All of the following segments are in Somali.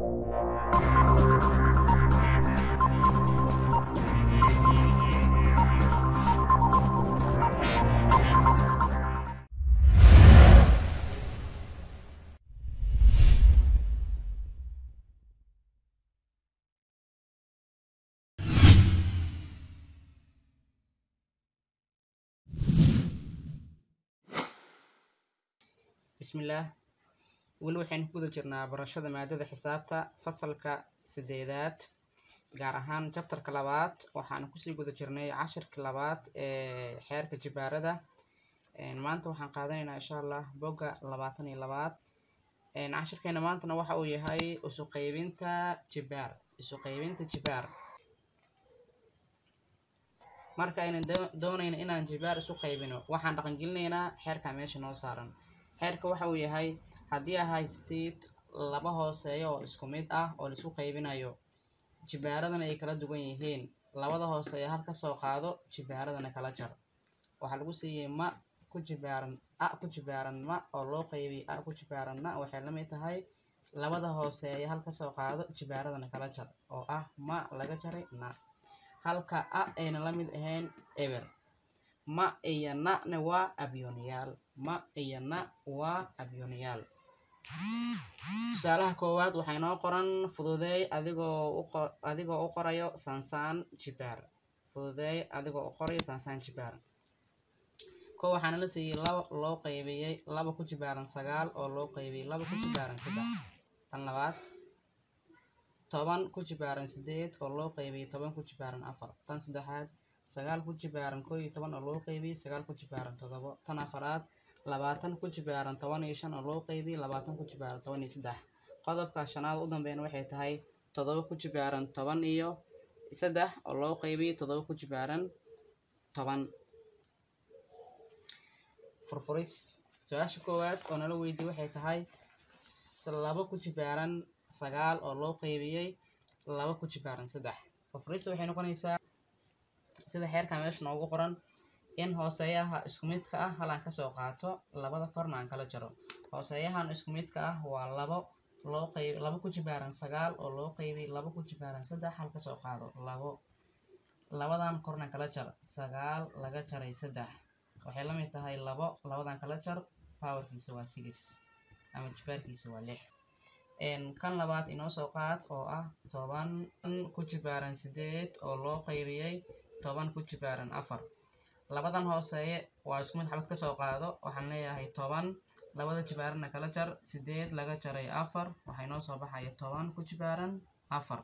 bismillaah weli waxaynu ku guda jirnaa barashada maadada xisaabta fasalka sideedaad gaar ahaan jabtarka labaad waxaanu kusii guda jirnay cashirka labaad ee xeerka jibaarada maanta waxaan qaadanaynaa insha allah bogga labaatan iyo labaad cashirkeena maantana waxa uu yahay isu qaybinta jibaar isu qaybinta jibaar marka aynan doonayna inaan jibaar isu qaybino waxaan dhaqangelinaynaa xeerka meesha noo saaran xeerka waxa uu yahay haddii aa haystid laba hooseeyo oo isku mid ah oo laisku qaybinayo jibaaradana ay kala duwan yihiin labada hooseeyo hal ka soo qaado jibaaradana kala jar waxaa lagu siiyey ma ku jibaaran a ku jibaaran ma oo loo qaybiyey a ku jibaaran na waxay la mid tahay labada hooseeyo hal ka soo qaado jibaaradana kala jar oo ah ma laga jaray na halka a ayna la mid ahayn eber ma iyo na-na waa abyoniyaal ma iyo na waa abyoniyaal tusaalaha koowaad waxay noo qoran fududeey adigoo adigoo u qorayo saansaan jibaar fududeey adigoo u qorayo saansaan jibaar ko waxaana la siiyey laba loo qaybiyey laba ku jibaaran sagaal oo loo qaybiyey laba ku jibaaran saddex tan labaad toban ku jibaaran sideed oo loo qaybiyey toban ku jibaaran afar tan saddexaad sagaal ku jibaaran koo iyo toban oo loo qaybiyey sagaal ku jibaaran toddobo tan afaraad labaatan ku jibaaran toban iyo shan oo loo qaybiyey labaatan ku jibaaran toban iyo saddex qodobka shanaad u dambeyn waxay tahay toddoba ku jibaaran toban iyo saddex oo loo qaybiyey toddoba ku jibaaran toban furfuris su-aasha koowaad oo nala weydiye waxay tahay laba ku jibaaran sagaal oo loo qaybiyey laba ku jibaaran saddex furfurista waxay noqonaysaa sida xeerka meesha noogu qoran in hooseeyaha isku midka ah hal aan kasoo qaato labada korna aan kala jaro hooseeyahan isku midka ah waa labo loo qayb laba ku jibaaran sagaal oo loo qaybiyey laba ku jibaaran saddex hal kasoo qaado labo labadan korna kala jar sagaal laga jaray saddex waxay la mid tahay labo labadan kala jar powerkiisa waa six ama jibaarkiisa waa lix kan labaad inoo soo qaad oo ah toban ku jibaaran sideed oo loo qaybiyey toban ku jibaaran afar labadan hooseeye waa isku mid xabad kasoo qaado waxaan leeyahay toban labada jibaarana kala jar sideed laga jaray afar waxay noo soo baxaya toban ku jibaaran afar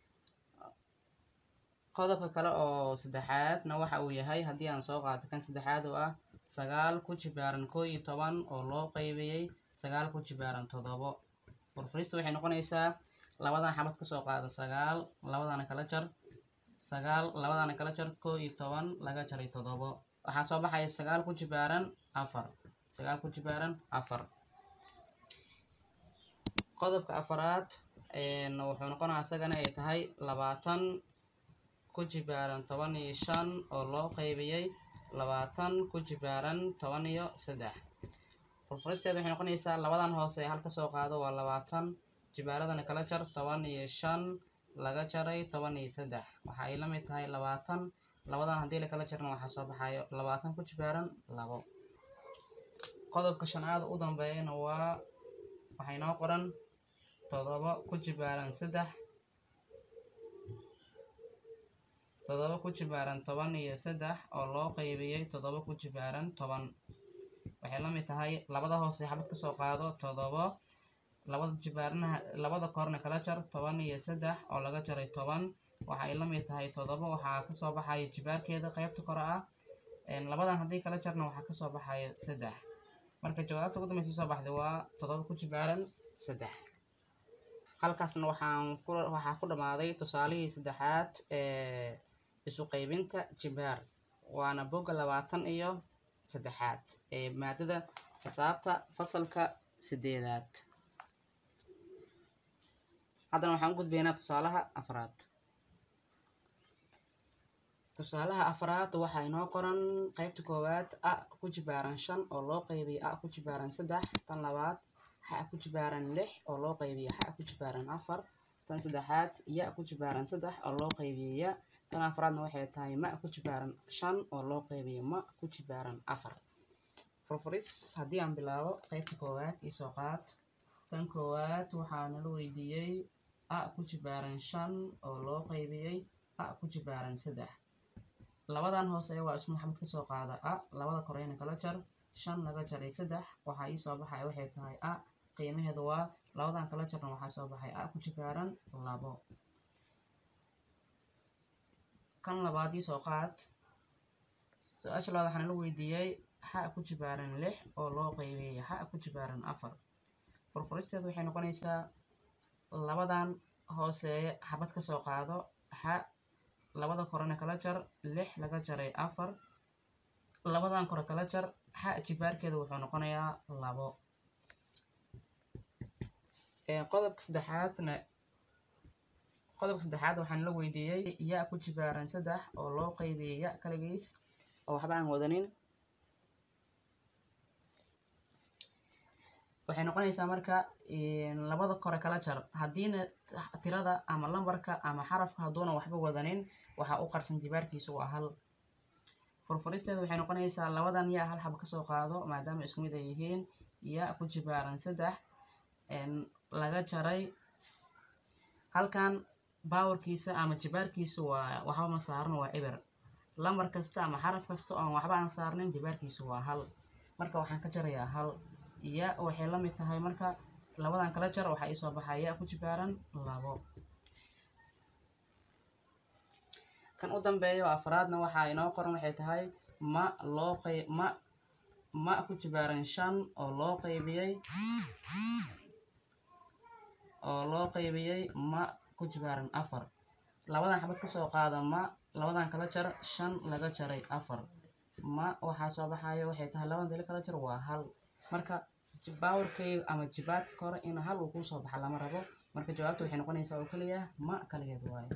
qodobka kale oo saddexaadna waxa uu yahay haddii aan soo qaato kan saddexaad oo ah sagaal ku jibaaran koo iyo toban oo loo qaybiyey sagaal ku jibaaran toddobo furfurista waxay noqonaysaa labadan xabad kasoo qaado sagaal labadana kala jar sagaal labadana kala jar koo iyo toban laga jaray toddobo waxaa soo baxaya sagaal ku jibaaran afar sagaal ku jibaaran afar qodobka afaraad wuxuu noqonaya isagana ay tahay labaatan ku jibaaran toban iyo shan oo loo qaybiyey labaatan ku jibaaran toban iyo saddex furfuristeeda waxay noqonaysaa labadan hoose hal kasoo qaado waa labaatan jibaaradana kala jar toban iyo shan laga jaray toban iyo saddex waxa ay la mid tahay labaatan labadan haddii lakala jarna waxaa soo baxayo labaatan ku jibaaran labo qodobka shanaad u dambeeyana waa waxay noo qoran toddoba ku jibaaran saddex toddoba ku jibaaran toban iyo saddex oo loo qaybiyey toddoba ku jibaaran toban waxay la mid tahay labada hoose xabad kasoo qaado toddobo labada jibaaranaha labada korna kala jar toban iyo saddex oo laga jaray toban waxa ay la mid tahay toddoba waxaa kasoo baxaya jibaarkeeda qeybta kore ah labadan haddii kala jarna waxaa kasoo baxaya saddex marka jawaabta ugu dambeysa soo baxday waa toddoba ku jibaaran saddex halkaasna waxaan ku waxaa ku dhammaaday tusaalihii saddexaad ee isu qaybinta jibaar waana bogga labaatan iyo saddexaad ee maadada xisaabta fasalka sideedaad haddana waxaan u gudbaynaa tusaalaha afraad tusaalaha afraad waxaa inoo qoran qeybta koowaad a ku jibaaran shan oo loo qaybiyay a ku jibaaran saddex tan labaad xa ku jibaaran lix oo loo qaybiyo xa ku jibaaran afar tan saddexaad ya ku jibaaran saddex oo loo qaybiyo ya tan afraadna waxay tahay ma ku jibaaran shan oo loo qaybiyo ma ku jibaaran afar furfuris haddii aan bilaabo qaybta koowaad iyo soo qaad tan koowaad waxaa nala weydiiyey a ku jibaaran shan oo loo qaybiyey a ku jibaaran saddex labadan hoose waa isku maxamad ka soo qaada a labada koreyna kala jar shan laga jaray saddex waxaa ii soo baxaya waxay tahay a qiimaheedu waa labadan kala jarna waxaa soo baxay a ku jibaaran labo kan labaad ii soo qaad su-aasha labaad waxaa nala weydiiyey xa ku jibaaran lix oo loo qaybiyey xa ku jibaaran afar furfuristeedu waxay noqonaysaa labadan hooseeye xabad ka soo qaado xa labada korena kala jar lix laga jaray afar labadan kore kala jar xa jibaarkeeda wuxuu noqonayaa labo qodobka saddexaadna qodobka saddexaad waxaan la weydiiyey ya ku jibaaran saddex oo loo qaybiyey ya kaligiis oo waxba aan wadanin waxay noqonaysaa marka labada kore kala jar haddiina tirada ama lambarka ama xarafka hadduuna waxba wadanin waxaa u qarsan jibaarkiisu waa hal furfuristeeda waxay noqonaysaa labadan yaa hal xaba kasoo qaado maadaama isku mid ay yihiin ya ku jibaaran saddex laga jaray halkan baawarkiisa ama jibaarkiisu waa waxba ma saarno waa eber lambar kasta ama xaraf kasta oon waxba aan saarnin jibaarkiisu waa hal marka waxaan ka jarayaa hal ya waxay la mid tahay marka labadan kala jar waxaa iisoo baxaa ya ku jibaaran labo kan u dambeeyo afraadna waxaa inoo qoran waxay tahay ma loo qeyb ma ma ku jibaaran shan oo loo qaybiyey oo loo qaybiyey ma ku jibaaran afar labadan xabad kasoo qaada ma labadan kala jar shan laga jaray afar ma waxaa soo baxaya waxay tahay labadan dali kala jar waa hal marka baawarkeyga ama jibaadka kore in hal uu kusoo baxa lama rabo marka jawaabta waxay noqonaysaa oo keliya ma kaligeed waayo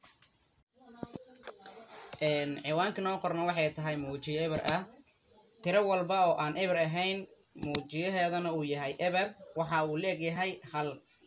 ciwaanka noo qorna waxay tahay muujiye eber ah tiro walba oo aan eber ahayn muujiyaheedana uu yahay eber waxa uu leegyahay hal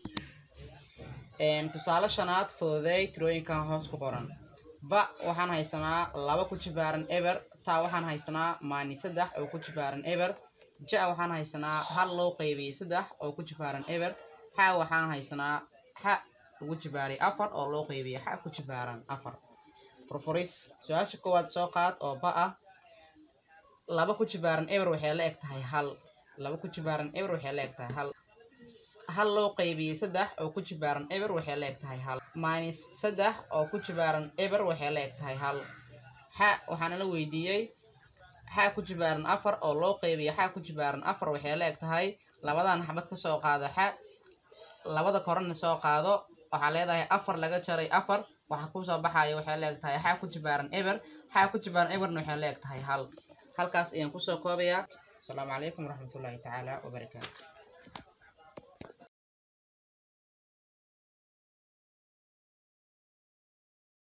tusaale shanaad fududeey tirooyinkan hoos ku qoran ba waxaan haysanaa laba ku jibaaran eber taa waxaan haysanaa maani saddex oo ku jibaaran eber ja waxaan haysanaa hal loo qaybiyey saddex oo ku jibaaran eber xa waxaan haysanaa xa ugu jibaaray afar oo loo qaybiyey xa ku jibaaran afar furfuris su-aasha koowaad soo qaad oo ba ah laba ku jibaaran eber waxay la eg tahay hal laba ku jibaaran eber waxay la eg tahay hal hal loo qaybiyey saddex oo ku jibaaran eber waxay la eg tahay hal minus saddex oo ku jibaaran eber waxay la eg tahay hal xa waxaana la weydiiyey xa ku jibaaran afar oo loo qaybiyo xa ku jibaaran afar waxay la eg tahay labadan xabad ka soo qaado xa labada korena soo qaado waxaa leedahay afar laga jaray afar waxa kusoo baxaya waxay la eg tahay xa ku jibaaran eber xa ku jibaaran eberna waxay la eg tahay hal halkaas ayaan kusoo koobayaa asalaamu calaykum waraxmatullaahi tacaala wabarakaatu